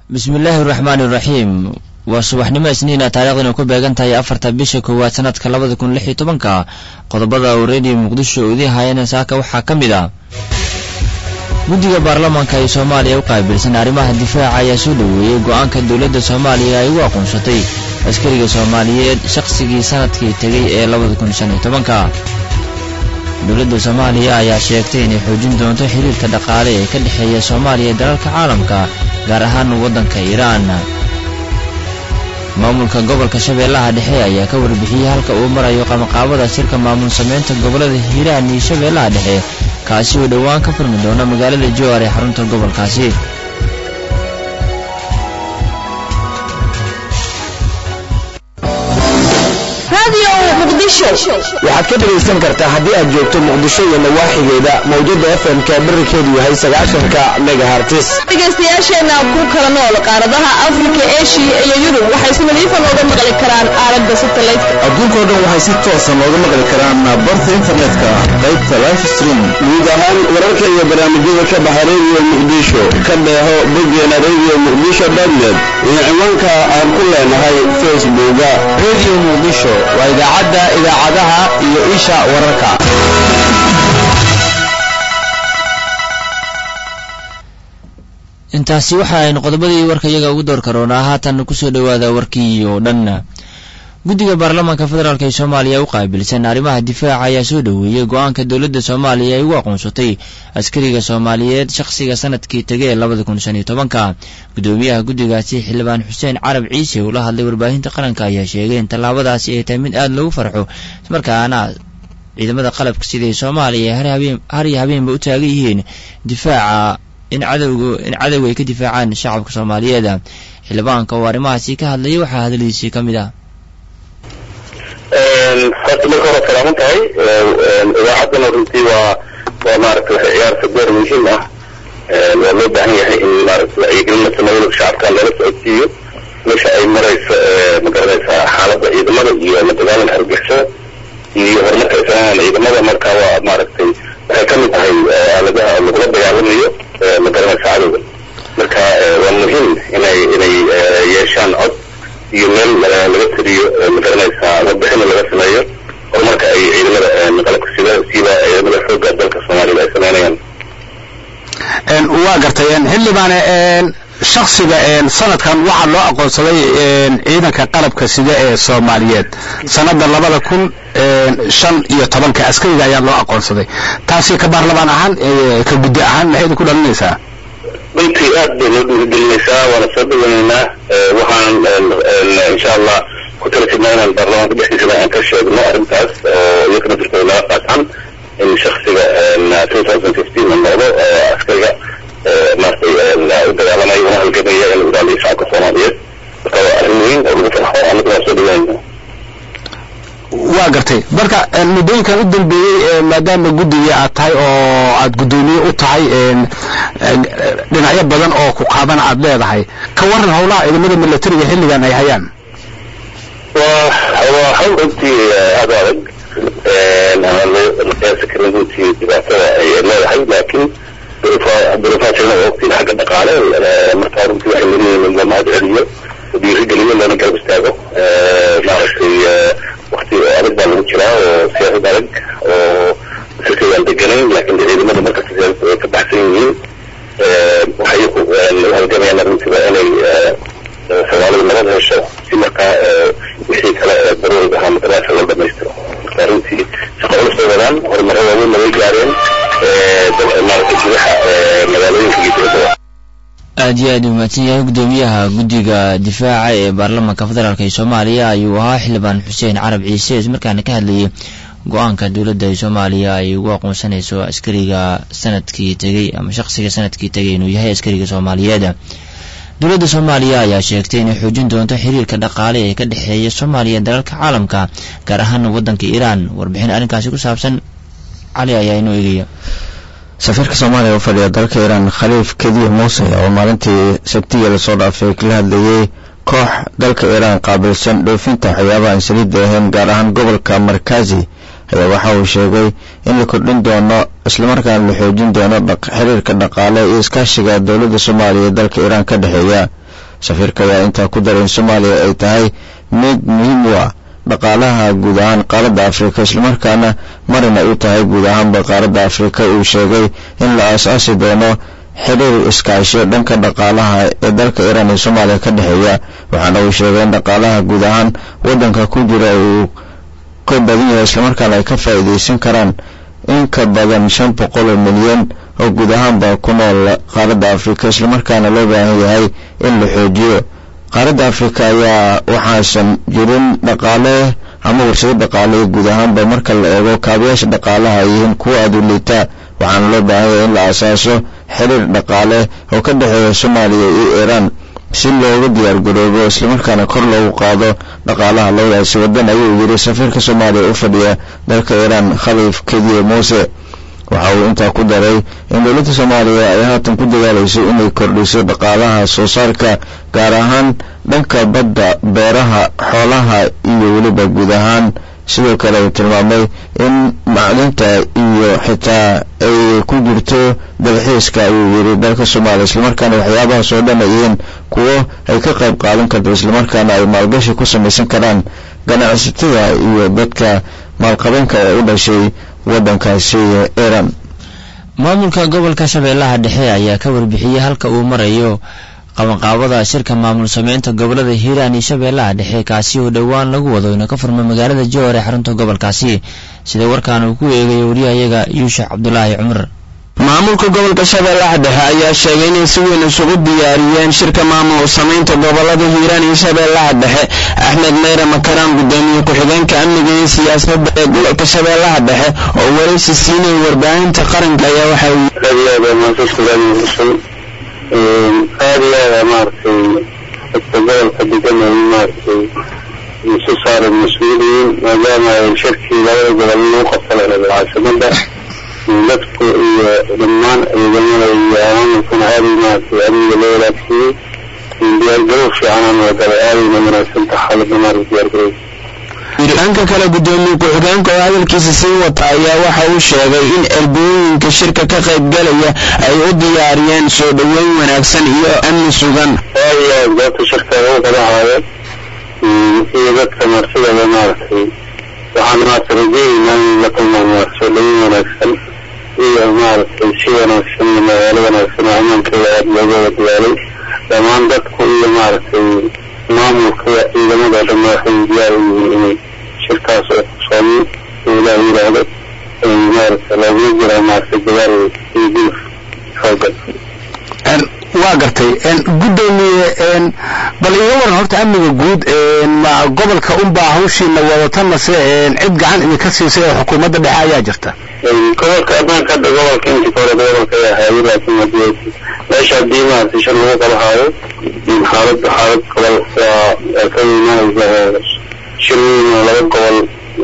bismillaahi raxmaani raxiim waa subaxnimo isniina taariikhdana ku beegan tahay afarta bisha koowaad sanadka labada kun lix iyo tobanka qodobada uu reediyo muqdisho udii haayana saaka waxaa ka mid ah guddiga baarlamaanka ee soomaaliya u qaabilsan arrimaha difaaca ayaa soo dhoweeyey go-aanka dowladda soomaaliya ay ugu aqoonsatay askariga soomaaliyeed shaqsigii sanadkii tegay ee labada kun shan iyo tobanka dowladda soomaaliya ayaa sheegtay inay xoojin doonto xiriirka dhaqaale ee ka dhexeeya soomaaliya ee dalalka caalamka gaar ahaan waddanka iiraan maamulka gobolka shabeellaha dhexe ayaa ka warbixiyey halka uu marayo qamaqaabada shirka maamul samaynta gobollada hiiraan iyo shabeellaha dhexe kaasi oo dhowaan ka furmi doona magaalada jowar ee xarunta gobolkaasi waxaad ka dhegaysan kartaa haddii aad joogto muqdisho iyo nawaaxigeeda mawjada fm-ka bararkeedu yahay sagaashanka megahartis dhegaystayaasheenna ku kala nool qaaradaha afrika eshiya iyo yurub waxay si nadiifa nooga maqli karaan aalada satellite adduunkao dhan waxay si toosa nooga maqli karaan barta internetka qaybta life stream guud ahaan wararka iyo barnaamijyada ka baxa radio muqdisho ka dheeho boggeena radio muqdisho dotnet iyo ciwaanka aan ku leenahay facebooka radio muqdisho waa idaacadda idaacadaha iyo isha wararka intaasi waxa aynu qodobadii warka iyaga ugu door karoonaa haatan kusoo dhowaada warkii oo dhan guddiga baarlamaanka federaalk ee soomaaliya u qaabilsan arrimaha difaaca ayaa soo dhoweeyey go-aanka dowladda soomaaliya ay ugu aqoonsatay askariga soomaaliyeed shaqsiga sanadkii tegay ee labada kun shan iyo tobanka guddoomiyaha guddigaasi xildhibaan xuseen carab ciise uu la hadlay warbaahinta qaranka ayaa sheegay in tallaabadaasi ay tahay mid aada loogu farxo ismarkaana ciidamada qalabka siday soomaaliya har iyo habeenba u taagan yihiin difaaca in cadowga in cadowga ay ka difaacaan shacabka soomaaliyeed xildhibaanka oo arrimahaasi ka hadlayay waxaa hadaladiisii ka mid ah horta marka hore salaaman tahay idaacaddana runtii waa waa maaragta waxay ciyaarta door muhiim ah waa loo baahan yahay in maaragta wacyigelin la sameeyo shacabka lala socodsiiyo meesha ay marayso magaranaysaa xaaladda ciidamada iyo la dagaalanka argixisada iyo horumarka ay sameeyaan ciidamada marka waa maaragtay waxay ka mid tahay aaladaha lagula dagaalamayo magaranaysa cadowga marka waa muhiim inay inay yeeshaan cod iyo meel laga tiriyo magaranaysaa warbixina laga sameeyo horumarka ay ciidamada qalabka sida siiba ciidamada xoogga dalka soomaalida ay sameynayaan waa gartay xildhibaane shaksiga sanadkan waxaa loo aqoonsaday ciidanka qalabka sida ee soomaaliyeed sanada labada kun shan iyo tobanka askariga ayaa loo aqoonsaday taasi ka baarlamaan ahaan ka guddi ahaan maxay idinku dhalinaysaa runtii aad bay noo dhiirigelinaysaa waana soo dhaweynaynaa waxaan insha allah ku tala jirnaa inaan baarlamaanka dhexdiisana aan ka sheegno arrintaas oo iyakana jirta naga qaadsan in shaksiga two thousand fifteen la noqdo askariga maaragtay u dagaalamaya una halgamaya in ilaaliyo shacabka soomaaliyeed marka waa arrin weyn oo lagu farxo annaga waan soo dhaweynayna waa gartay marka muddooyinkan u dambeeyey maadaama guddiga aad tahay oo aad guddoomiye u tahay dhinacyo badan oo ku qaabana aad leedahay ka waran howlaha ciidamada milatariga xilligan ay hayaan waa waa hawl runtii aada adag aan la qiyaasi karin runtii dhibaatada ay leedahay laakiin duruufaha jirna waa ogtiin xagga dhaqaale marka runtii waxay leeyihiin in la mahad celiyo dhiirigeliyo lana garab istaago maaragtay wakti adag baa lagu jiraa oo siyaasad adag oo sirkeedaan deganayn laakiin ciidamada markasta siyaasada way ka baxsan yihiin waxay ku halgamayaan arrintiba inay soomaalida nabad hesho si markaa wixii kale daruuriga ahaa matalaasha loo dhamaystiro marka runtii shaqo culus bay wadaan horumaro waaweyn way gaareen maaragtay gudaha magaalooyinka iyo dowladda aad iyo aad u mahadsan yahay guddoomiyaha guddiga difaaca ee baarlamaanka federaalk ee soomaaliya ayuu ahaa xildhibaan xuseen carab ciise ismarkaana ka hadlayay go-aanka dowladda ee soomaaliya ay ugu aqoonsanayso askariga sanadkii tegey ama shaqsiga sanadkii tegay inuu yahay askariga soomaaliyeed dowladda soomaaliya ayaa sheegtay inay xoojin doonto xiriirka dhaqaale ee ka dhexeeya soomaaliya dalalka caalamka gaar ahaan waddanka iiraan warbixin arrinkaasi ku saabsan cali ayaa inoo eegaya safiirka soomaaliya u fadhiya dalka iiraan khaliif kadiih muuse oo maalintii sabtiga lasoo dhaafay kala hadlayey koox dalka iiraan qaabilsan dhoofinta waxyaabaha aan saliidda ahayn gaar ahaan gobolka markazi ayaa waxa uu sheegay in la kordhin doono islamarkaana la xoojin doono xiriirka dhaqaale iyo iskaashiga dowladda soomaaliya ee dalka iiraan ka dhexeeya safiirka ayaa intaa ku daray in soomaaliya ay tahay mid muhiim u ah dhaqaalaha guud ahaan qaaradda afrika islamarkaana marina u tahay guud ahaanba qaaradda afrika uu sheegay in la aas-aasi doono xiriir iskaasho dhanka dhaqaalaha ee dalka iiraan iyo soomaaliya ka dhexeeya waxaana uu sheegay in dhaqaalaha guud ahaan waddanka ku jira uu ka badan yahay islamarkaana ay ka faa'iidaysan karaan in ka badan shan boqol oo milyan oo guud ahaanba ku nool qaaradda afrika islamarkaana loo baahan yahay in la xoojiyo qaaradda afrika ayaa waxaasan jirin dhaqaale ama warshado dhaqaale guud ahaanba marka la eego kaabayaasha dhaqaalaha ay yihiin kuwa aada u liitaa waxaana loo baahan yahay in la asaaso xiriir dhaqaale oo ka dhexeeya soomaaliya iyo iiraan si looga diyaar garoobo islamarkaana kor loogu qaado dhaqaalaha labadaasi waddan ayuu yidhi safiirka soomaaliya u fadhiya dalka iiraan khaliif kediye muuse waxa uu intaa ku daray in dowladda soomaaliya ay haatan ku dadaalayso inay kordhiso dhaqaalaha soo saarka gaar ahaan dhanka badda beeraha xoolaha iyo weliba guud ahaan sidoo kale uu tilmaamay in macdinta iyo xitaa ay ku jirto dalxiiska ayuu yidhi dalka soomaaliya islamarkaana waxyaabahaas oo dhan ay yihiin kuwo ay ka qayb qaadan karto islamarkaana ay maalgashi ku samaysan karaan ganacsatada iyo dadka maalqabeenka ee u dhashay waddankaasi iiraan maamulka gobolka shabeellaha dhexe ayaa ka warbixiyey halka uu marayo qabanqaabada shirka maamul sameynta gobolada hiiraan iyo shabeellaha dhexe kaasi oo dhowaan lagu wado inuu ka furmay magaalada jowhar ee xarunta gobolkaasi sida warkaan uu ku eegayo wariyahayaga yuusuf cabdulaahi cumar maamulka gobolka shabeellaha dhexe ayaa sheegay inay si weyn isugu diyaariyeen shirka maamul samaynta gobolada hiiraan iyo shabeellaha dhexe axmed meyre makaraan gudoomiye ku-xigeenka amniga iyo siyaasadda ee gobolka shabeellaha dhexe oo waraysi siinaya warbaahinta qaranka ayaa waxa aad iyo aada maaragtay dadka gobolka degan ay maaragtay isu saaran mas-uuliyiin maadaama ay shirkii labada gobol lagu qabta lahayd caasimada dadku iyo dhammaan ciidamada iyo maamulkuna aaday maaragtay amniga loo walaagsiiyey diyaargarow fiicanaan wadada aadayna wanaagsan taha xaaladda maaragta diyaargarow dhanka kale gudoomiye ku-xigeenka oo hadalkiisa sii wata ayaa waxa uu sheegay in erbooyinka shirka ka qaybgalaya ay u diyaariyeen soo dhoweyn wanaagsan iyo amni sugan aad iyo aad goobta shirka ugu qadahaaya iyo dadka marsidaba maaragtay waxaan maaragtay rajeynaynaa in la kulmaan maaragta soo dhoweyn wanaagsan iyo maaragtay si wanaagsan iyo magaalo wanaagsan oo ammaankeeda aada looga wada dadaalay dhammaan dadku iyo maaragtay maamulka ciidamada dhan waxay diyaar u yihiin inay shirkaas oo qabsoomin oo ilaah yidhaahdo ay maaragta loogula jiraa maaragta dadaal iyo guluf xoogan waa gartay gudoomiye bal iga waran horta amniga guud ma gobolka unbaa hawshiina wadata mase cid gacan idinka siisay oo xukuumadda dhexe ayaa jirta gobolka ammaanka hadda gobolka intii hore gobolka ayaa hayay laakiin hadii meesha haddii maaragtay shir lagu qabahaayo xaaladda xaalad gobol waa ka imaanaysa shir weyn oo laba gobol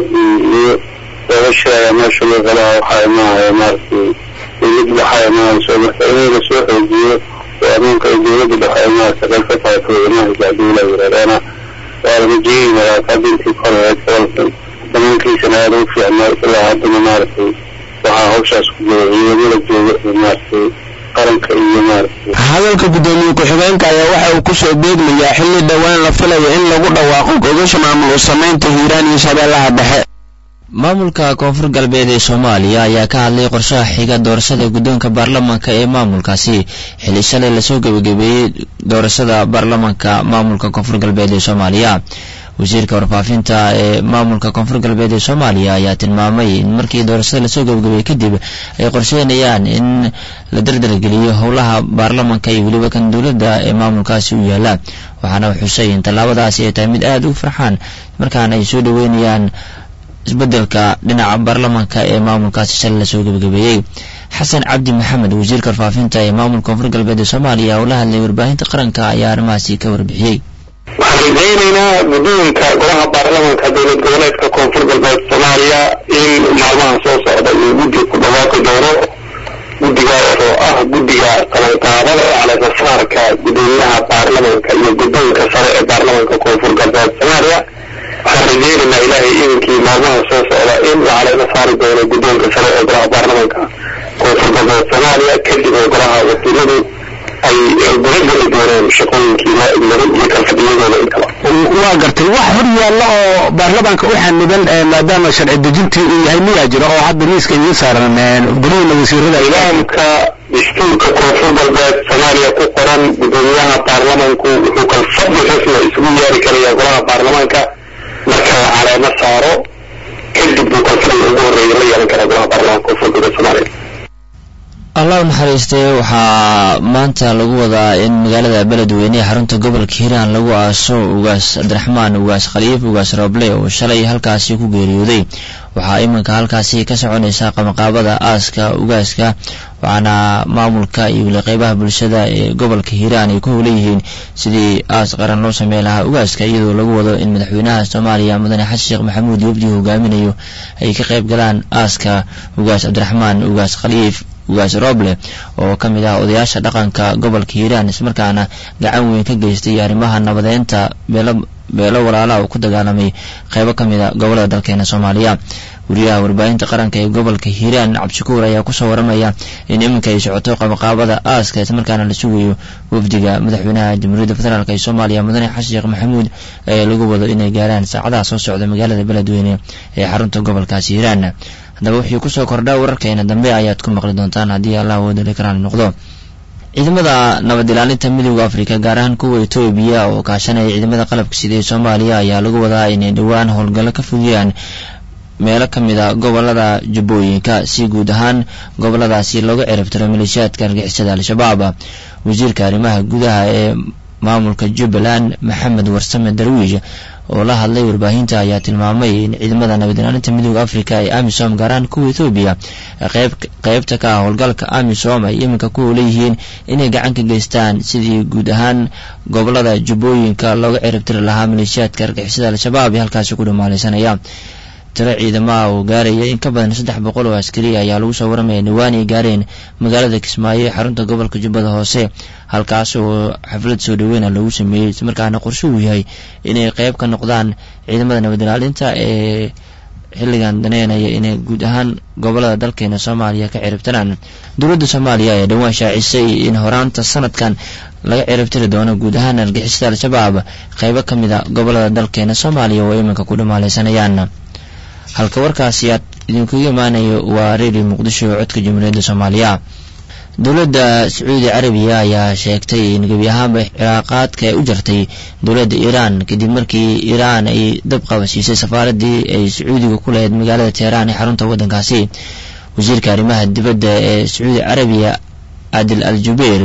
iyo laba shir ayaa meesha lagu qabaha waxaa imaanaya maaragtay dowladda dhexe ay imaanayso marka in la soo xoojiyo oo ammaanka ay dowladda dhexe ay maaragtay qayb ka tahay kuwa imaanaysa haddii la yidhahdaana waa lama jeegayaa hadda intii ka horeed gobolkan dhammaankiisana aada u fiicnaa ilaa haddana maaragtay waxaa hawshaas ku jira ciidamada jooga maaragtay qaranka iyo maaragtay hadalka gudoomiye ku-xigeenka ayaa waxa uu kusoo beegmayaa xilli dhowaan la filayo in lagu dhawaaqo gogasha maamul u samaynta hiiraan iyo shabeellaha dhexe maamulka koonfur galbeed ee soomaaliya ayaa ka hadlay qorshaha xiga doorashada guddoonka baarlamaanka ee maamulkaasi xilli shalay lasoo gebagabeeyey doorashada baarlamaanka maamulka koonfur galbeed ee soomaaliya wasiirka warfaafinta ee maamulka koonfur galbeed ee soomaaliya ayaa tilmaamay in markii doorashada lasoo gebagabeeyey kadib ay qorsheynayaan in la dardargeliyo howlaha baarlamanka iyo weliba kan dowladda ee maamulkaasi u yaala waxaana xusay in tallaabadaasi ay tahay mid aada u farxaan markaana ay soo dhaweynayaan isbedelka dhinaca baarlamanka ee maamulkaasi shalay lasoo gebagabeeyey xasan cabdi maxamed wasiirka warfaafinta ee maamulka koonfur galbeed ee soomaaliya oo la hadlay warbaahinta qaranka ayaa arrimahaasi ka warbixiyey waxaan rajaynaynaa guddoonka golaha baarlamanka dowlad goboleedka koonfur galbeed soomaaliya in maalmaha soo socda iyo guddi ku dhawaaqi doono guddigaas oo ah guddiga qabanqaabada ee caleemasaarka gudoomiyaha baarlamanka iyo guddoonka sare ee baarlamanka koonfur galbeed soomaaliya waxaan rajaynaynaa ilaahay idinkii maalmaha soo socda in la caleema saari doono guddoonka sare ee golaha baarlamanka koonfur galbeed soomaaliya kadib oo golaha wakiiladu ay gudageli dooneen shaqooyinkii loo igmaday iyo kalfadhiyadooda intaba waa gartay wax hor yaalla oo baarlamaanka u xaniban maadaama sharci dejintii uu yahay miyaa jira oo hadda miiska idiin saaran gudahooda wasiirada nidaamka dastuurka koonfur galbeed soomaaliya ku qoran gudoomiyaha baarlamanku wuxuu kalfadhi rasmi isugu yeeri karaya golaha baarlamaanka marka la caleemo saaro kadib buu kalfadhiga ugu horreeya la yeelan karaa golaha baarlamanka koonfur galbeed soomaaliya allah u naxariistay waxaa maanta lagu wadaa in magaalada beledweyne ee xarunta gobolka hiiraan lagu aaso ugaas cabdiraxmaan ugaas khaliif ugaas rooble oo shalay halkaasi ku geeriyooday waxaa iminka halkaasi ka soconaysa qabanqaabada aaska ugaaska waxaana maamulka iyo weli qeybaha bulshada ee gobolka hiiraan ay ku howlan yihiin sidii aas qaran loo samey lahaa ugaaska iyadoo lagu wado in madaxweynaha soomaaliya mudane xasan sheekh maxamuud wafdi hogaaminayo ay ka qayb galaan aaska ugaas cabdiraxmaan ugaas khaliif ugaas roble oo ka mid ah odayaasha dhaqanka gobolka hiiraan ismarkaana gacan weyn ka geystay arrimaha nabadeynta beelo beelo walaalaha uu ku dagaalamay qeybo ka mid a gobolada dalkeena soomaaliya wariyaha warbaahinta qaranka ee gobolka hiiraan cabdishakuur ayaa kusoo waramaya in iminka ay socoto qabaqaabada aaska ismarkaana la sugayo wafdiga madaxweynaha jamhuuriyadda federaalk ee soomaaliya mudane xasan sheekh maxamuud ee lagu wado inay gaaraan saacadaha soo socda magaalada beledweyne ee xarunta gobolkaasi hiiraan haddaba wixii kusoo kordha wararkeena dambe ayaad ku maqli doontaan haddii allah woodali karaan noqdo ciidamada nabad ilaalinta midooda afrika gaar ahaan kuwa etoobiya oo kaashanaya ciidamada qalabka sida ee soomaaliya ayaa lagu wadaa inay dhowaan howlgallo ka fuliyaan meelo ka mid a gobolada jubbooyinka si guud ahaan goboladaasi looga ciribtiro maleeshiyaadka argixisada al-shabaab wasiirka arrimaha gudaha ee maamulka jubbaland maxamed warsame darwiish oo la hadlay warbaahinta ayaa tilmaamay in ciidamada nabad ilaalinta midooda africa ee amisom gaaraan kuwa ethoobiya qeyb qeybta ka ah howlgalka amisom ay iminka ku leeyihiin inay gacan ka geystaan sidii guud ahaan gobolada jubbooyinka looga ciribtiri lahaa maleeshiyaadka argixisada al-shabaab ee halkaasi ku dhumaalaysanaya tiro ciidamaha oo gaaraya in ka badan saddex boqol oo askari ayaa lagu soo waramaya dhawaan ay gaareen magaalada kismaayo ee xarunta gobolka jubbada hoose halkaas oo xaflad soo dhaweyna lagu sameeyey islamarkaana qorshe uu yahay inay qeyb ka noqdaan ciidamada nabad ilaalinta ee xilligan daneynaya inay guud ahaan gobolada dalkeena soomaaliya ka ciribtiraan dowladda soomaaliya ayaa dhowaan shaacisay in horaanta sanadkan laga ciribtiri doono guud ahaan argixisada al-shabaab qeybo ka mid a gobolada dalkeena soomaaliya oo iminka ku dhumaalaysanayaan halka warkaasi aad idinkuga imaanayo waa redio muqdisho codka jamhuuriyadda soomaaliya dowladda sacuudi carabiya ayaa sheegtay in gebi ahaanba ciraaqaadka ay u jartay dowladda iiraan kadib markii iiraan ay dab qabasiisay safaaradii ay sacuudiga ku lahayd magaalada teheraan ee xarunta waddankaasi wasiirka arrimaha dibadda ee sacuudi carabiya adil al jubeir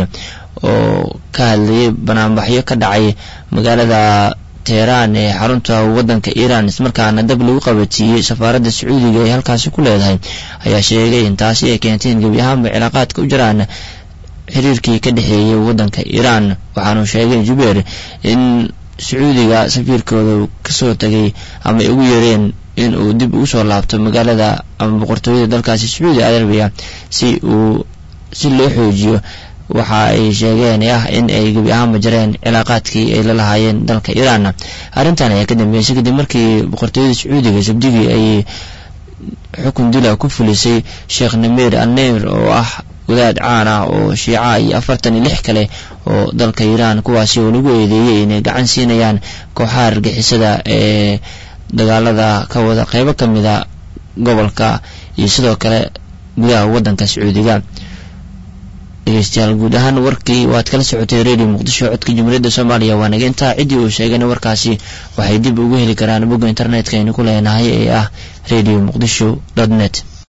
oo ka hadlayay banaanbaxyo ka dhacay magaalada teheraan ee xarunta waddanka iiraan ismarkaana dab lagu qabadsiiyey safaaradda sacuudiga ee halkaasi ku leedahay ayaa sheegay in taasi ay keentay in gebi ahaanba cilaaqaadka u jiraan xiriirkii ka dhexeeyay waddanka iiraan waxaanu sheegay jubeer in sacuudiga safiirkooda kasoo tagay ama ay ugu yeereen in uu dib ugu soo laabto magaalada ama boqortooyada dalkaasi sacuudi arabiya si uu si loo xoojiyo waxa ay sheegeen ah in ay gebi ahaanba jareen cilaaqaadkii ay la lahaayeen dalka iiraan arrintan ayaa ka dambeysay kadib markii boqortooyada sacuudiga sabdigii ay xukun dila ku fulisay sheekh nameer anneir oo ah wadaad caan ah oo shiica iyo afartan iyo lix kale oo dalka iiraan kuwaasi oo lagu eedeeyey inay gacan siinayaan kooxaha argixisada ee dagaalada ka wada qeybo ka mid a gobolka iyo sidoo kale gudaha waddanka sacuudiga dhegeystayaal guud ahaan warkii waad kala socotay radio muqdisho codka jamhuuriyadda soomaaliya waa naga intaa ciddii uu sheegayna warkaasi waxay dib ugu heli karaan bogga internetka aynu ku leenahay ee ah radio muqdisho dot net